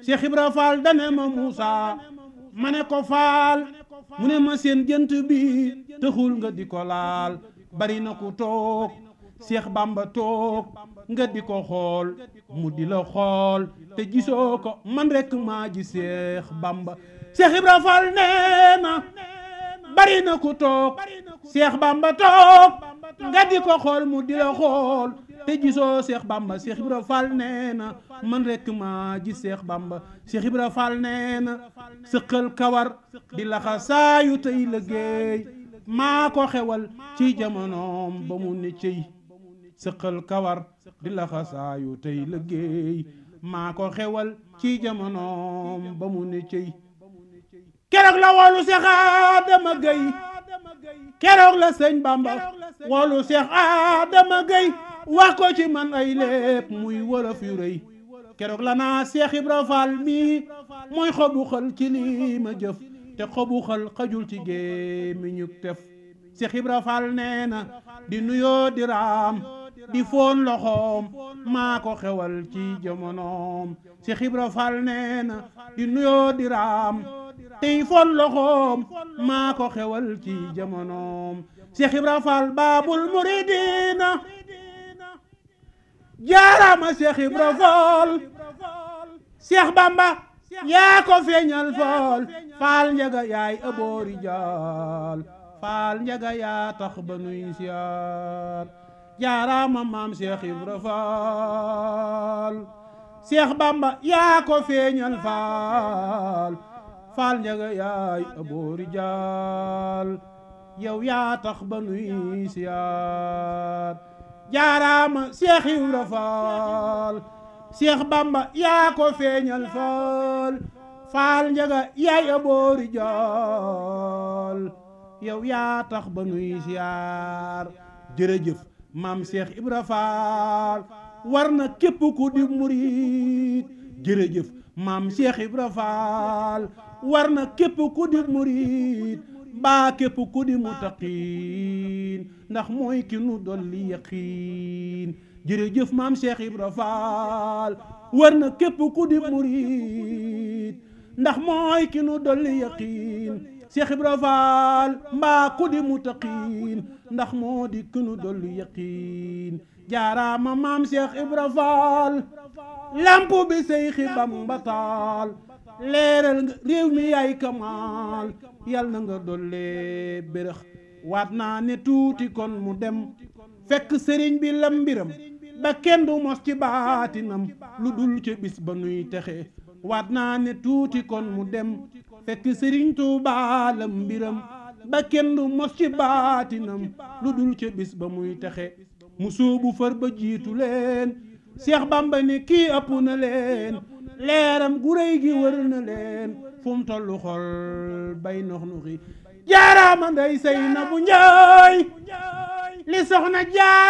Cheikh Ibra Fall dane ma Moussa ma ne ko faal mu ne ma seen jënt bi taxul nga di ko laal bari na ku toog Cheikh Bamba toog nga di ko xool mu di la xool te gisoo ko man rek maa ji Cheikh Bamba Cheikh Ibra Fall nee na bari na ku toog Cheikh Bamba toog nga di ko xool mu di la xool te gisoo Cheikh Bamba Cheikh Ibra Fall nee na man rek maa ji Cheikh Bamba Cheikh Ibra Fall nee na sëqal kawar di laxa saayu tey liggéey maa ko xewal ci jamonoom ba mu ne cëy sëqal kawar di laxa saayu tey liggéey maa ko xewal ci jamonoom ba mu ne cëy keroog la woolu Seex Adama Gay keroog la sëñ Bamba woolu Seex Adama Gay wax ko ci man ay lépp muy wolof yu rëy keroog la naa Seex Ibra Fall mii mooy xobu xal ci lii ma jëf te xobu xal xajul ci gémmiñu tef Seex Ibra Fall nee na di nuyoo di raam di foon loxoom maa ko xewal ci jamonoom Seex Ibra Fall nee na di nuyoo di raam tey foon loxoom maa ko xewal ci jamonoom Seex Ibra Fall baabul muridina jaaraama Seex Ibra Fall Seex Bamba yaa ko feeñal fool faal njaga yaay aboori jaal faal njaga yaa tax ba nuy siyaar jaaraama maam Seex Ibra Fall Seex Bamba yaa ko feeñal faal faal njaga yaay aboori jaal yow yaa tax ba nuy siyaar jaaraama Seex Ibra Faal Seex Bamba yaa ko feeñal faal faal njaga yaay aboori jaal yow yaa tax ba nuy siyaar jërëjëf maam Seex Ibra Faal war na képp ku di murit jërëjëf maam Seex Ibra Faal war na képp ku di murit baa képp ku di mutaqiin ndax mooy ki nu dolli yaqiin jërëjëf maam Cheikh Ibra Fall war na képp ku di murit ndax mooy ki nu dolli yaqiin Cheikh Ibra Fall mbaa ku di mutaqiin ndax moo di ki nu dolli yaqiin jaaraama maam Cheikh Ibra Fall lamp bi Seyxi Bamba taal leeral nga réew mi yaay kamaal yal na nga dollee bérëx waat naa ne tuuti kon mu dem fekk sëriñ bi lam mbiram ba kenn du mos ci baatinam lu dul ca bis ba nuy texe waat naa ne tuuti kon mu dem fekk sëriñ Tuubaa lam mbiram ba kenn du mos ci baatinam lu dul ca bis ba muy texe mu sóobu far ba jiitu leen Seex Bamba ne kii ëpp na leen leeram gu réy gi wër na leen fu mu tollu xol bay nox nuxi jaaraama nday say na bu njaay li soxna jaar